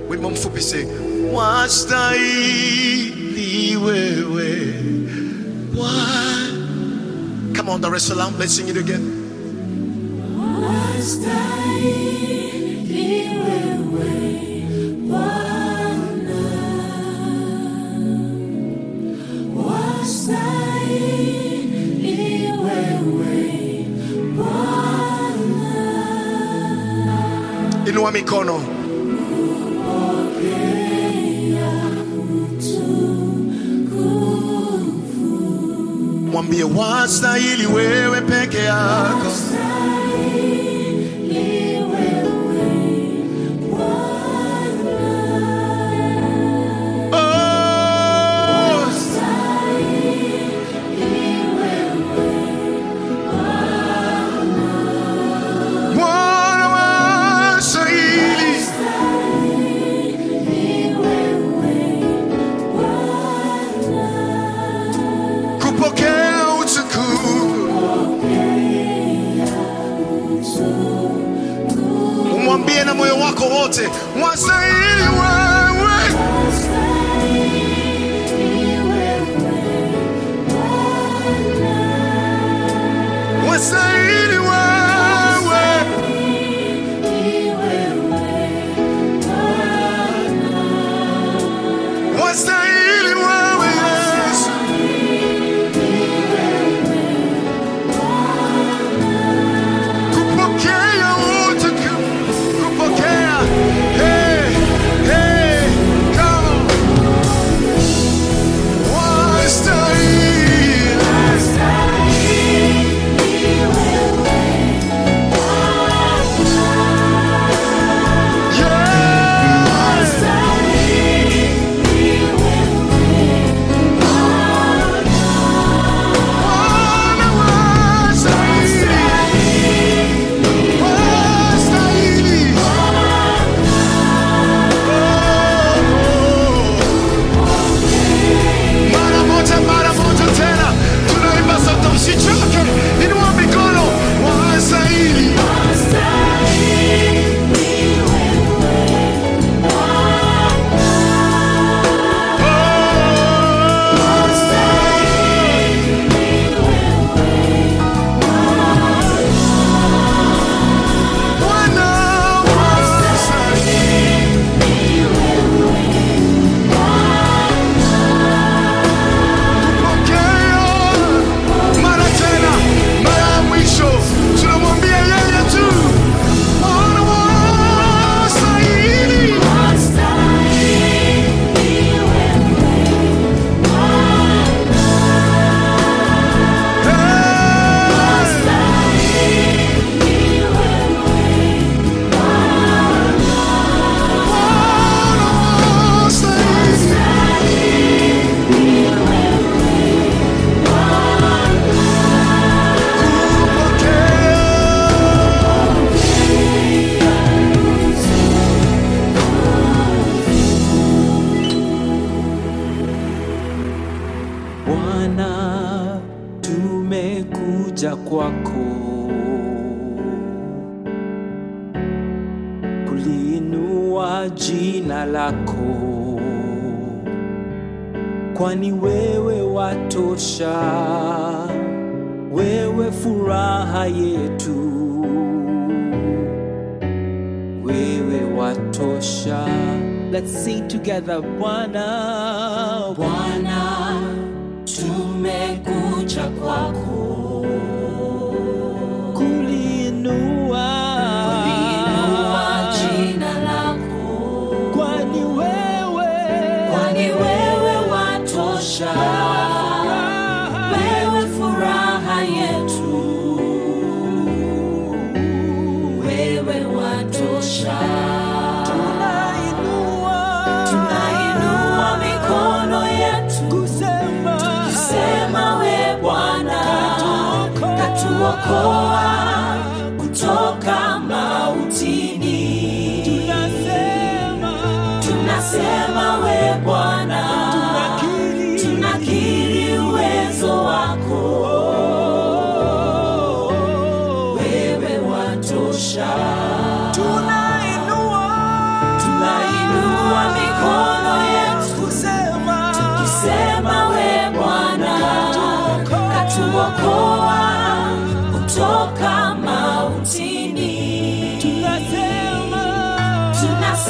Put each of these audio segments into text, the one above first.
wimbo mfupi se wastahili wewe Bwana. Come on, Dar es Salaam, let's sing it again. Inua mikono. Mwambie wastahili wewe peke yako. Oh, Bwana wastahili. kupokea utukufu. Umwambie na moyo wako wote, wastahili wewe. Wastahili wewe. Wastahili wewe Yesu. kupokea utukufu, kupokea. Hey, hey, come on. Wastahili. Yes. Bwana wastahili. Wastahili. Mara moja, mara moja tena, tunaimba sauti, msichoke, inua mikono, wastahili. Bwana wastahili. Pokea mara tena, mara ya mwisho, tunamwambia yeye tu, Bwana wastahili. Hey. Bwana wastahili. Bwana, tumekuja kwako kuliinua jina lako, kwani wewe watosha, wewe furaha yetu, wewe watosha. Let's sing together, Bwana, Bwana, tumekuja kwako kuliinua kuliinua jina lako, kwani wewe kwani wewe watosha, wewe furaha yetu, wewe watosha. tunainua Tunainua mikono yetu kusema tukisema, we Bwana katuokoa kutoka mautini. tunasema Tunasema we Bwana, tunakiri tunakiri uwezo wako, wewe watosha. tunainua Tunainua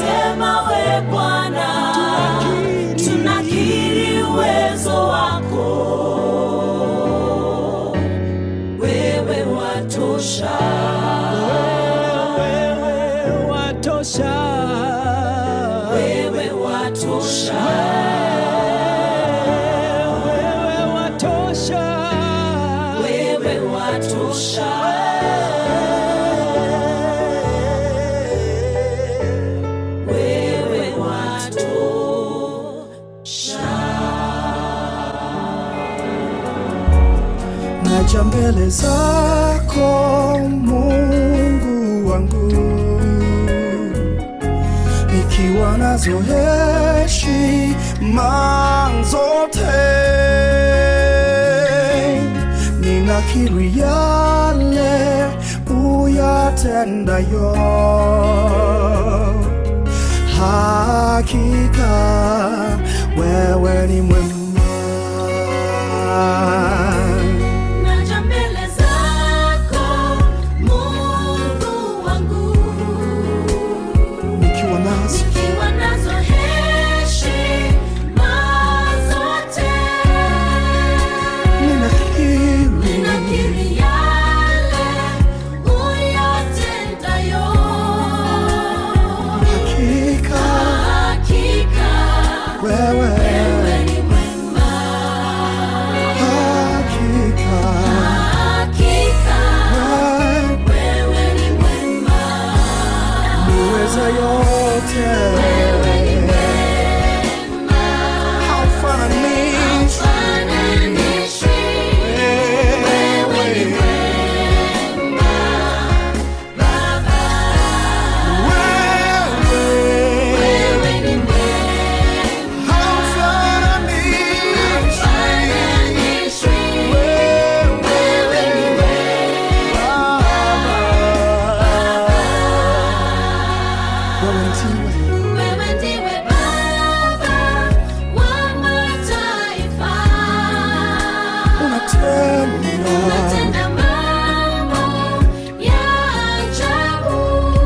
tunasema we Bwana, tunakiri uwezo wako, wewe watosha, wewe watosha wewe watosha, wewe watosha wewe watosha, wewe watosha. naja mbele zako Mungu wangu, nikiwa nazo heshima zote, ninakiri yale uyatendayo, hakika wewe ni mwema. Naja mbele zako Mungu wangu, nikiwa nazo nikiwa nazo heshima zote, ninakiri ninakiri yale uyatendayo, hakika hakika wewe wewe ni mwema, hakika hakika wewe wewe ni mwema. niweza yote Wewe ni mwema, haufananishi haufananishwi. Wewe ni mwema, Baba. wewe Wewe ni mwema, haufananishwi. Wewe ni Wewe ndiwe Baba wa mataifa. Unatenda mambo ya ajabu.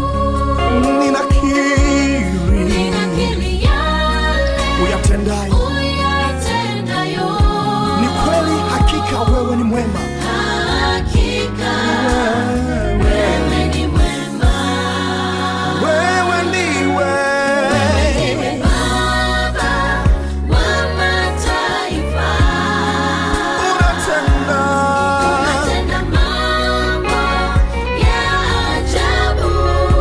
Ninakiri yale uyatendayo uyatendayo. ni kweli hakika wewe ni mwema Hakika wewe ni mwema. wewe ndiwe Ndiwe Baba wa mataifa. unatenda Unatenda mambo ya ajabu.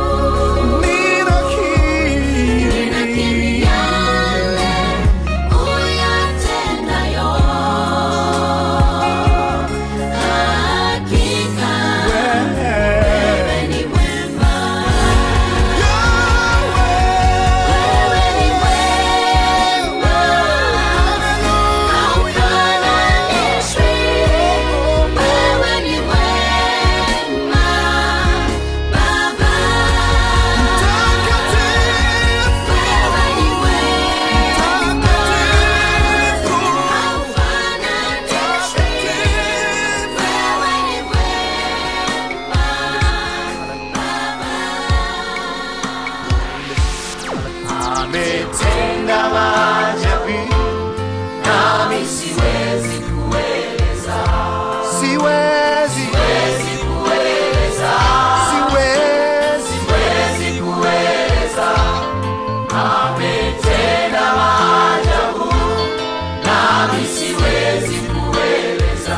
Ninakiri ninakiri yale uyatendayo. Hakika wewe ni mwema. Wewe ni mwema. Haufananishwi. Wewe ni mwema, Baba. Wewe ni mwema. Haufananishwi. Wewe ni mwema, ametenda maajabu nami siwezi kueleza siwezi siwezi kueleza siwezi siwezi kueleza ametenda maajabu nami siwezi kueleza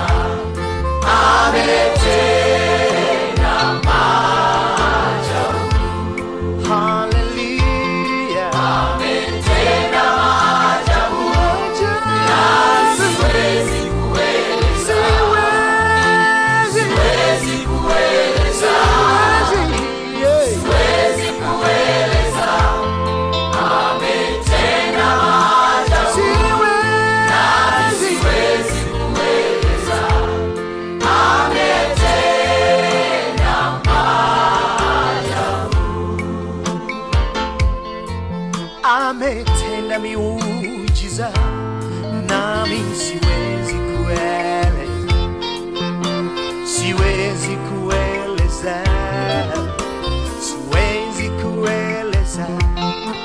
ametenda maajabu haleluya ametenda maajabu siwezi kueleza siwezi kueleza siwezi kueleza ametenda maajabu nami siwezi kueleza ametenda maajabu ametenda miujiza nami siwezi kueleza siwezi kueleza siwezi kueleza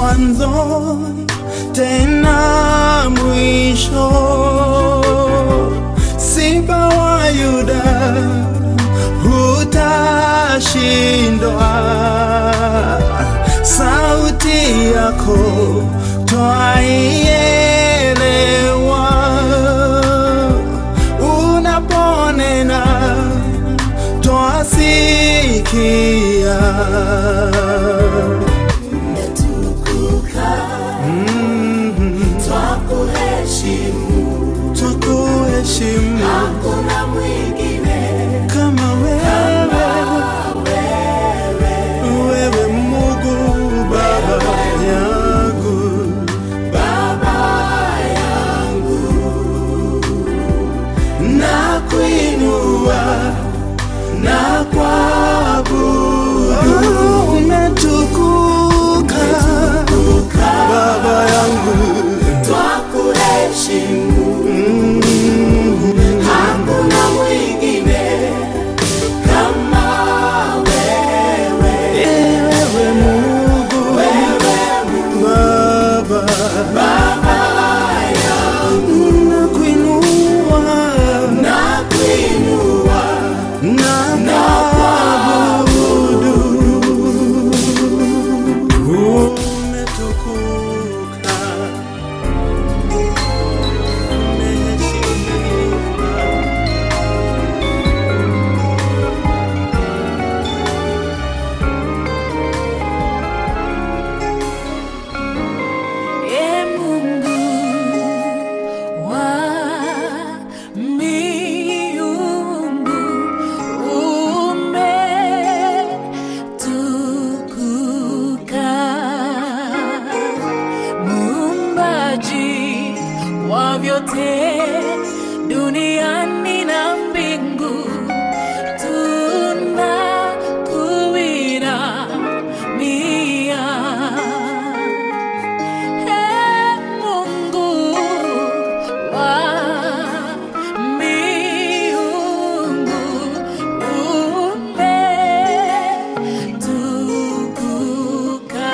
mwanzo tena mwisho, Simba wa Yuda hutashindwa. Sauti yako twaielewa, unaponena twasikia. Twakuheshimu kama wewe, wewe Mungu Baba yangu, na kuinua na kuabudu, umetukuka Baba yangu, wewe Mungu Baba, na kuinua na kuabudu, umetukuka, umeheshimika. E Mungu wa miungu umetukuka, muumbaji wa vyote duniani na mbingu, tunakuinamia. Ee Mungu wa miungu, umetukuka,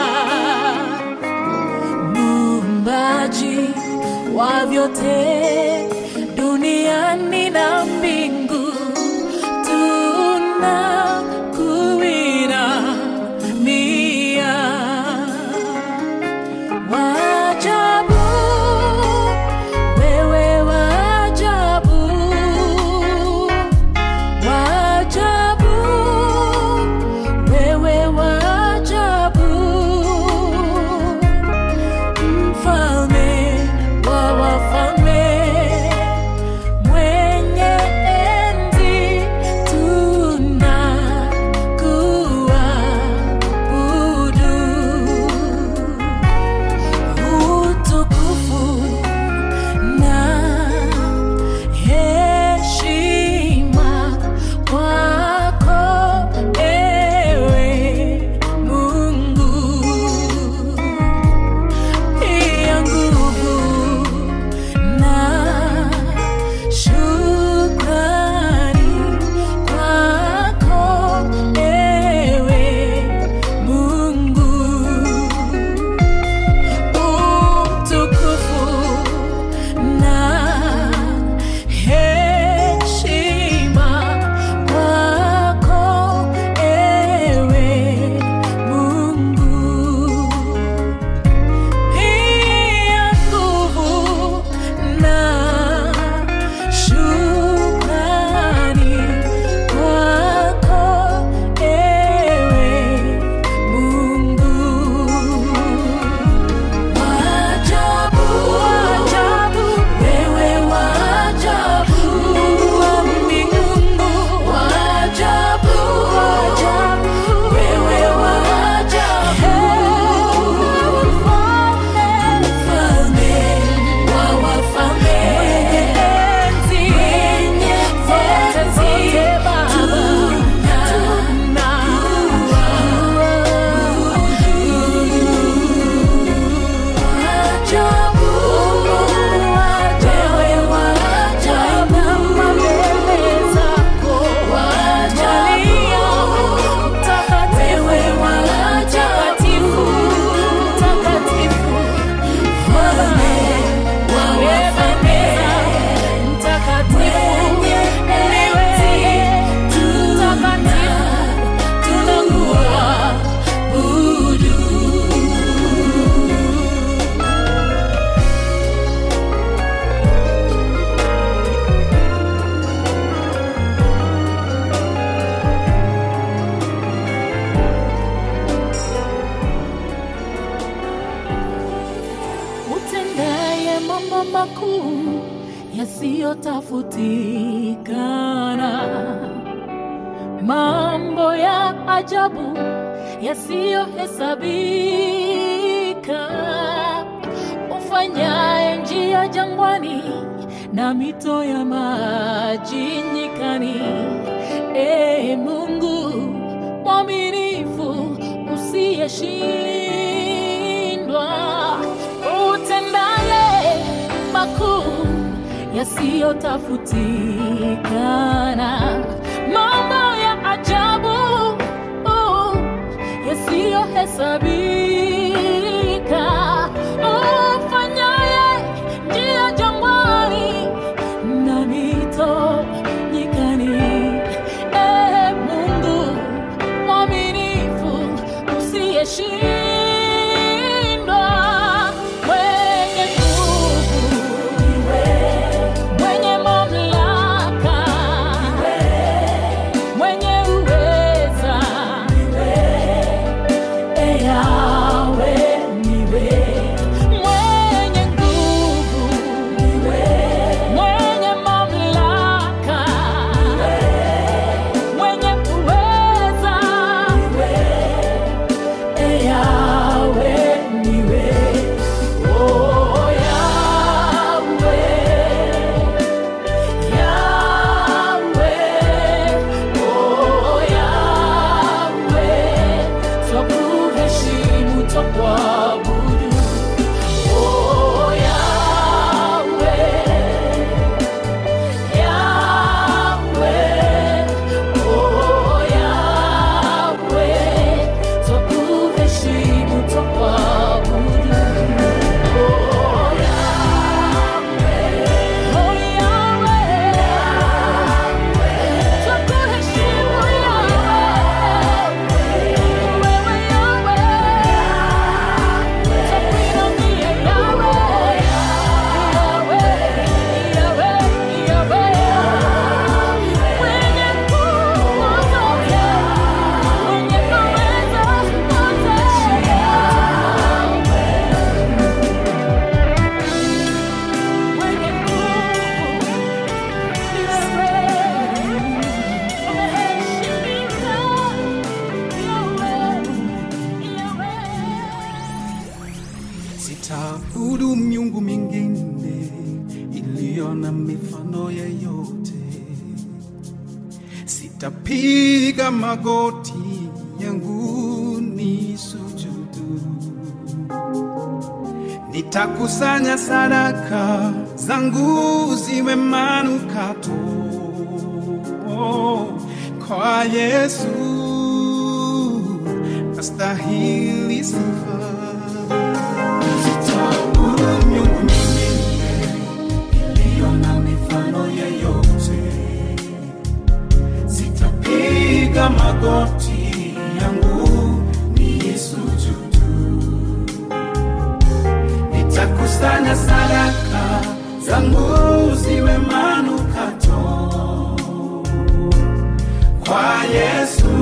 muumbaji wa vyote duniani na mbingu, tunakuinamia. Wajabu, wewe wajabu, wajabu, wewe wajabu, mfalme wa wafalme, mambo makuu yasiyotafutikana, mambo ya ajabu yasiyohesabika, ufanyaye njia jangwani na mito ya maji nyikani. Ee Mungu mwaminifu usiyeshindwa, utendaye makuu yasiyotafutikana, mambo ya ajabu uh, yasiyohesabika, ufanyaye njia jangwani na mito nyikani. Ee Mungu mwaminifu usiyeshindwa, mwenye nguvu, mwenye mamlaka, mwenye uweza, Ee Yawe, niwe mwenye nguvu, mwenye mamlaka, mwenye uweza, Ee Yawe, niwe oh Yawe, Yawe, oh Yawe, twakuheshimu, twakuabudu, oh Yawe, Yawe, oh Yawe, twakuheshimu, twakuabudu, oh Yawe, oh Yawe, twakuheshimu Yawe, wewe Yawe, twakuinamia Yawe, Yawe, Yawe, Yawe, mwenye nguvu zote, mwenye uwezo wote, mwenye nguvu ni wewe, umeheshimika Yawe, Yawe. Sitaabudu miungu mingine iliyo na mifano yeyote. Sitapiga magoti yangu ni sujudu. Nitakusanya sadaka zangu ziwe manukato kwa Yesu, astahili sifa. Sitaabudu miungu mingine iliyo na mifano yeyote. Sitapiga magoti yangu niisujudu. Nitakusanya sadaka zangu ziwe manukato kwa Yesu,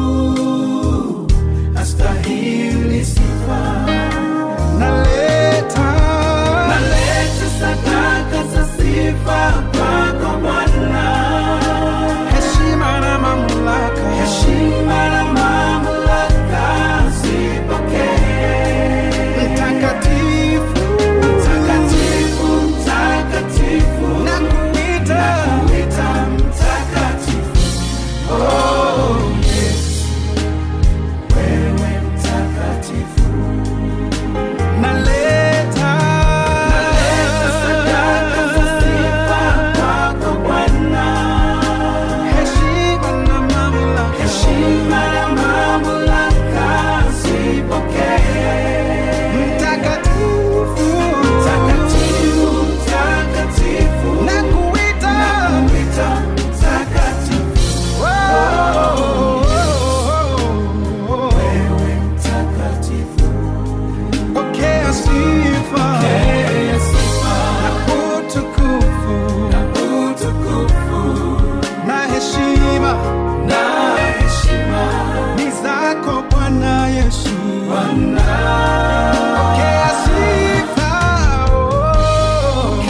astahili sifa. Naleta, naleta sadaka za sifa kwako Bwana, heshima na mamlaka, heshima na mamlaka zipokee. Mtakatifu, mtakatifu, mtakatifu, nakuita, nakuita mtakatifu. Oh, Yesu, wewe mtakatifu. Naleta, naleta sadaka za sifa kwako Bwana, heshima na mamlaka, heshima na mamlaka zipokee. Mtakatifu, mtakatifu, mtakatifu, nakuita, nakuita mtakatifu. Wewe mtakatifu pokea sifa na utukufu na heshima ni zako Bwana Yesu. Pokea sifa, oh.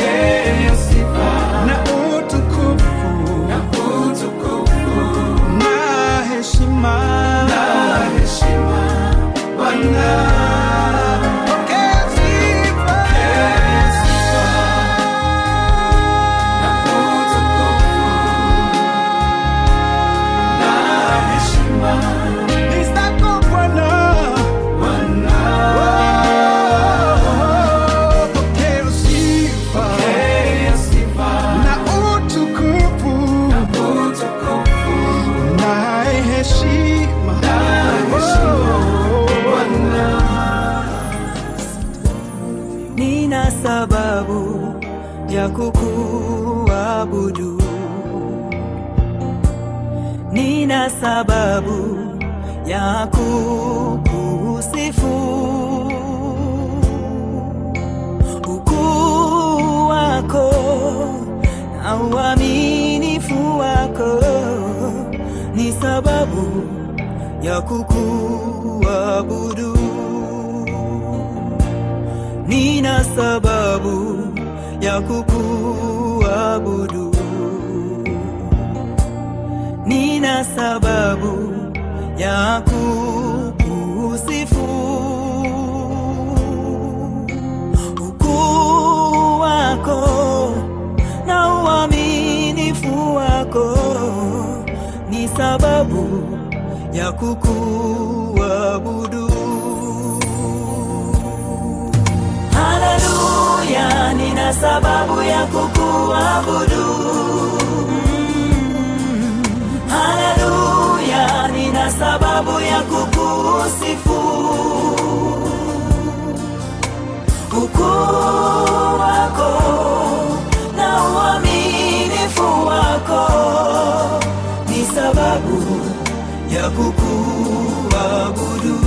sababu ya kukuabudu, nina sababu ya kukusifu. Ukuu wako na uaminifu wako ni sababu ya kukuabudu. Nina sababu ya kukuabudu. Nina sababu ya kukusifu. Ukuu wako na uaminifu wako ni sababu ya kukuabudu. Haleluya, nina sababu ya kukuabudu. Mm. Haleluya, nina sababu ya kukusifu. Ukuu wako na uaminifu wako ni sababu ya kukuabudu.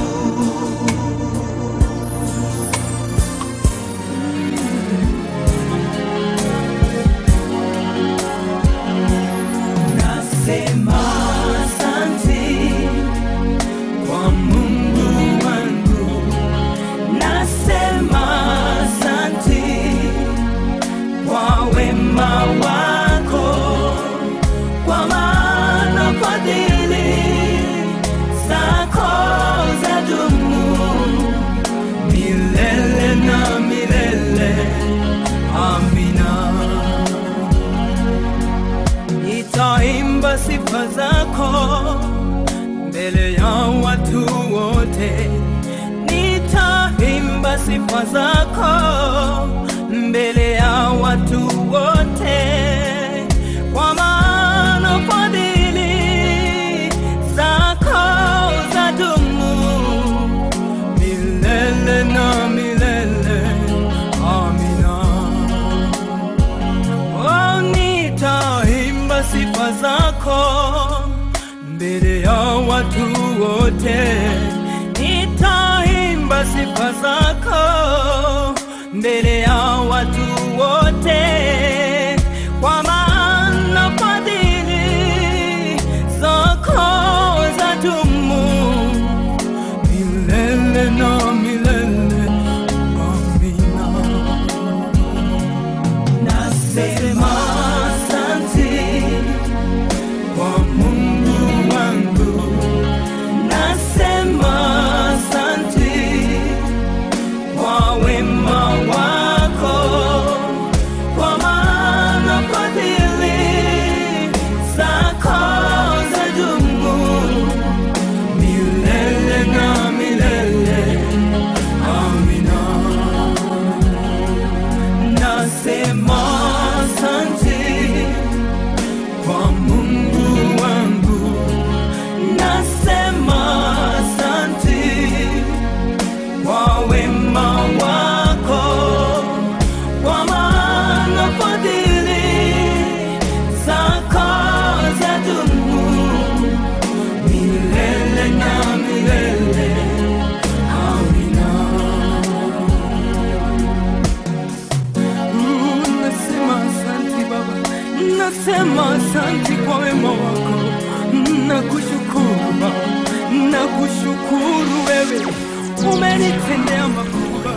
Nasema asante kwa Mungu wangu, nasema asante kwa wema wako, kwa maana fadhili zako zadumu milele na milele. Amina. Nitaimba sifa zako mbele ya watu wote, nitaimba sifa zako mbele ya watu wote, kwa maana fadhili zako zadumu milele na milele. Amina. Oh, nitaimba sifa zako mbele ya watu wote, nitaimba sifa zako mbele ya watu wote, kwa maana fadhili zako zadumu milele na milele. Amina. Nasema asante kwa Mungu wangu, nasema asante kwa wema wako, kwa maana fadhili zako zadumu milele na milele. Amina. Nasema asante kwa Mungu wangu, nasema asante kwa wema wako, kwa maana fadhili zako zadumu milele na milele. Amina. Mm, Nasema asante Baba, nasema asante kwa wema wako, nakushukuru Baba, nakushukuru wewe, umenitendea makubwa.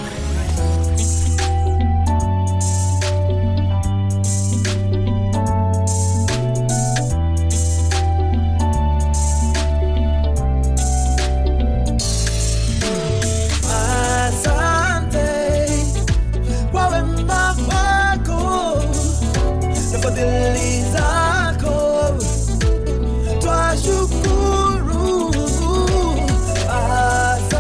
Asante kwa wema wako na fadhili zako, twashukuru. Asante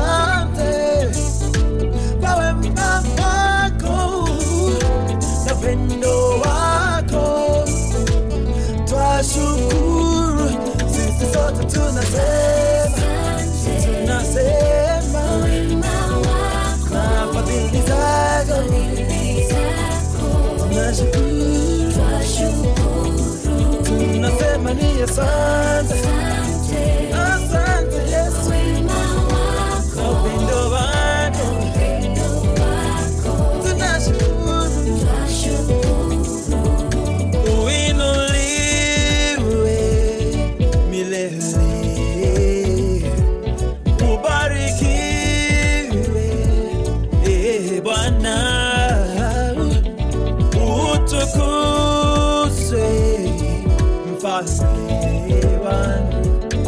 tunasema ni asante, asante Yesu, kwa upendo wako tunashukuru, uinuliwe milele, ubarikiwe eh, Bwana utukuzwe mfalme wangu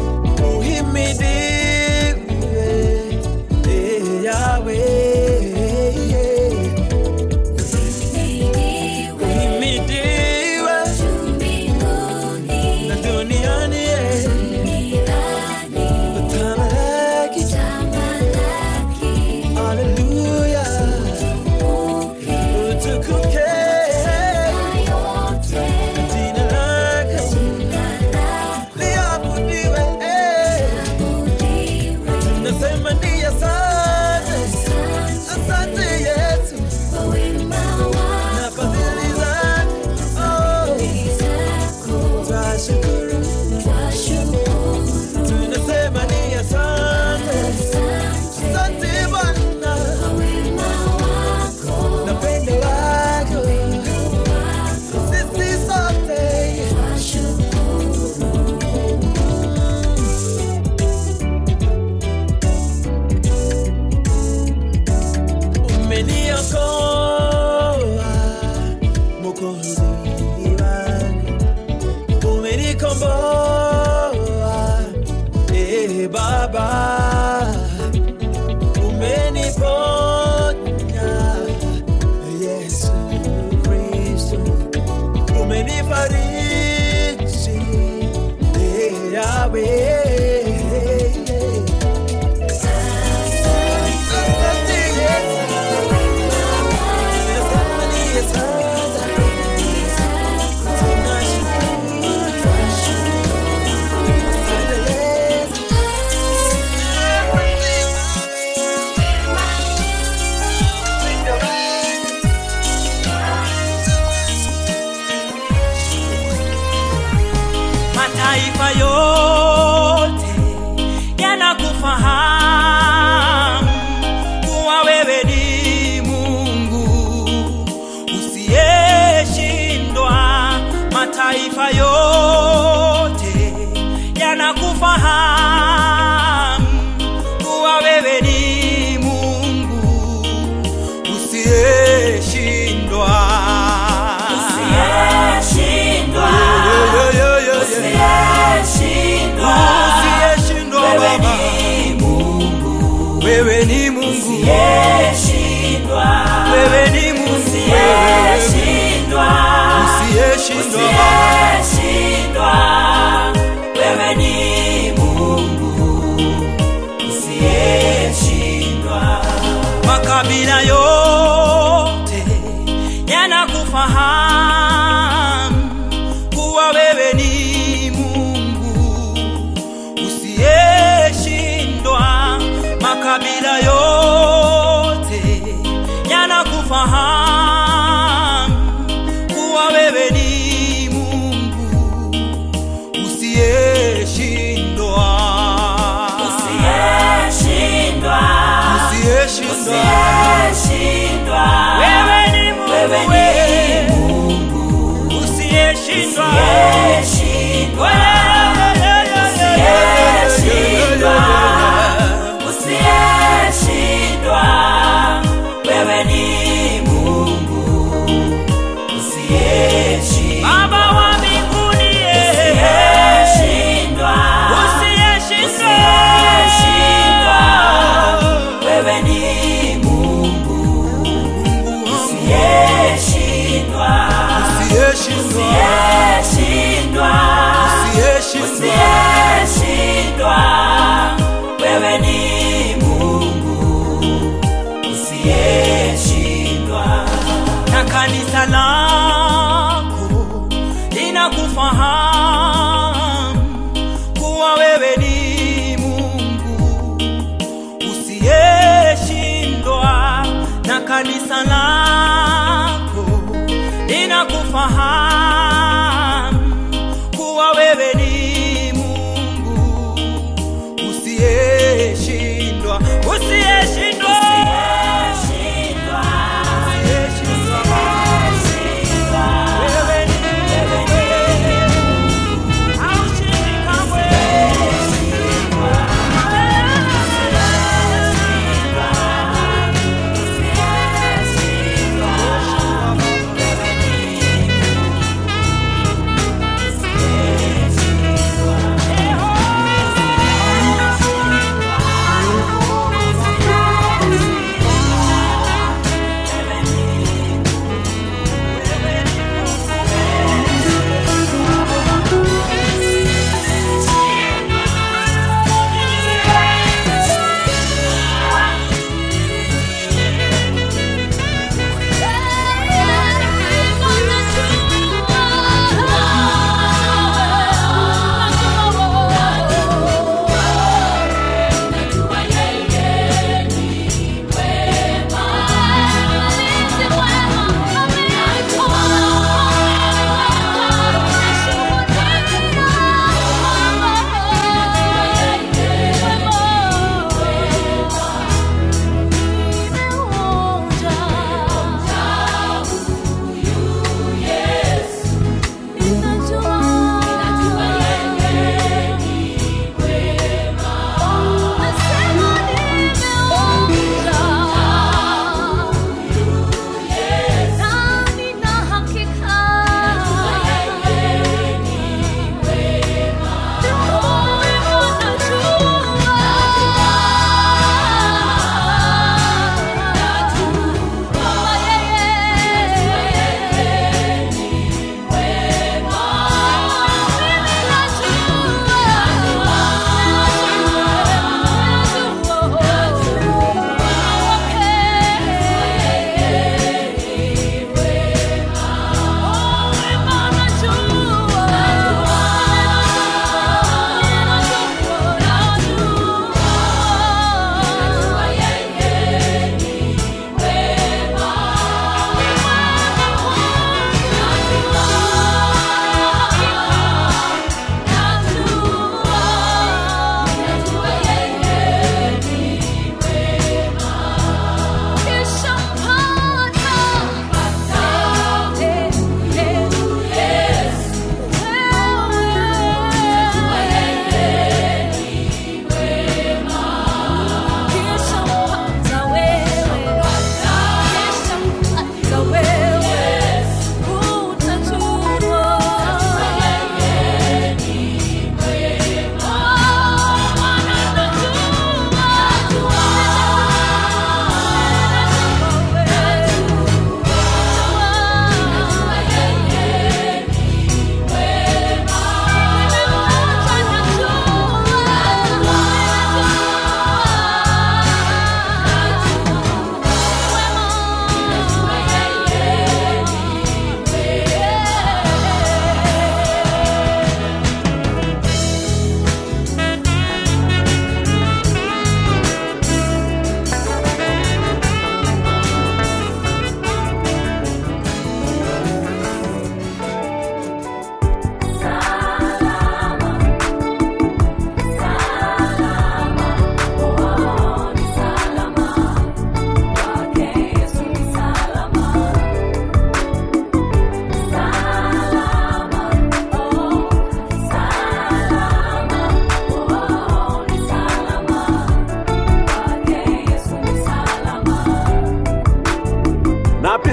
uhimidiwe eh, Yahweh uhimidiwe na duniani eh, utamalaki haleluya utukuke jina lako liabudiwe eh. Nasema ni asante, asante Yesu na fadhili zako. Oh, twashukuru. Tunasema ni asante, asante Bwana na pendo lako. Sisi sote umeniokoa Mwokozi wangu, umenikomboa eh, Baba, umeniponya Yesu Kristo, umenifariji eh, Yahweh. Asante Yesu. mataifa yote yanakufahamu kuwa wewe ni Mungu usiyeshindwa. Mataifa yote yanakufahamu kuwa wewe ni Mungu usiyeshindwa. Yo, yo, yo, yo, yo. Usiyeshindwa Baba, wewe ni Mungu, wewe ni Mungu, usiyeshindwa Baba, makabila yote yanakufahamu kuwa wewe ni Mungu usiyeshindwa. Makabila yote yanakufahamu kuwa wewe ni Mungu usiyeshindwa, usiyeshindwa. Wewe ni Mungu, usiyeshindwa. Baba wa mbinguni, usiyeshindwa. Wewe ni Mungu usiyeshindwa, Usiyeshindwa, usiyeshindwa, usiyeshindwa. usiyeshindwa. Wewe ni Mungu usiyeshindwa. na kanisa lako linakufahamu kuwa wewe ni Mungu usiyeshindwa, na kanisa lako lina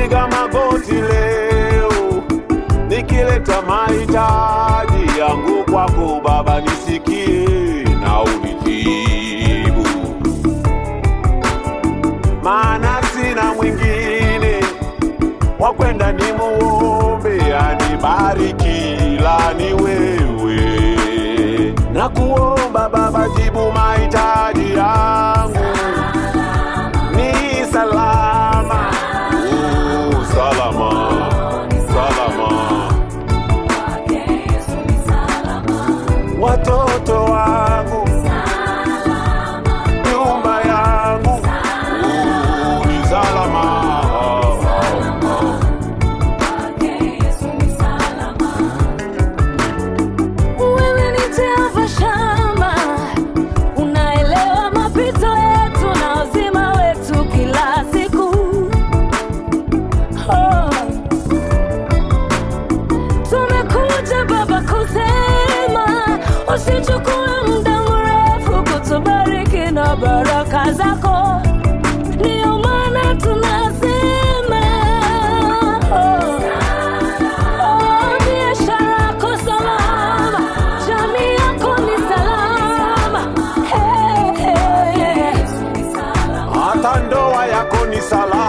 napiga magoti leo nikileta mahitaji yangu kwako Baba, nisikie na unijibu, maana sina mwingine wa kwenda nimuombe anibariki, ila ni wewe. Na kuomba Baba, jibu mahitaji yangu ni salama, oh, salama, salama. watoto wangu, nyumba yangu uh, ni salama. Wewe ni Jehova Shama, unaelewa mapito yetu na uzima wetu kila siku. Oh. Tumekuja Baba kusema usichukue muda mrefu kutubariki na baraka zako, ndio maana tunasema oh. Oh, biashara yako salama, jamii yako ni salama. Hey, hey, hey. Hata ndoa yako ni salama.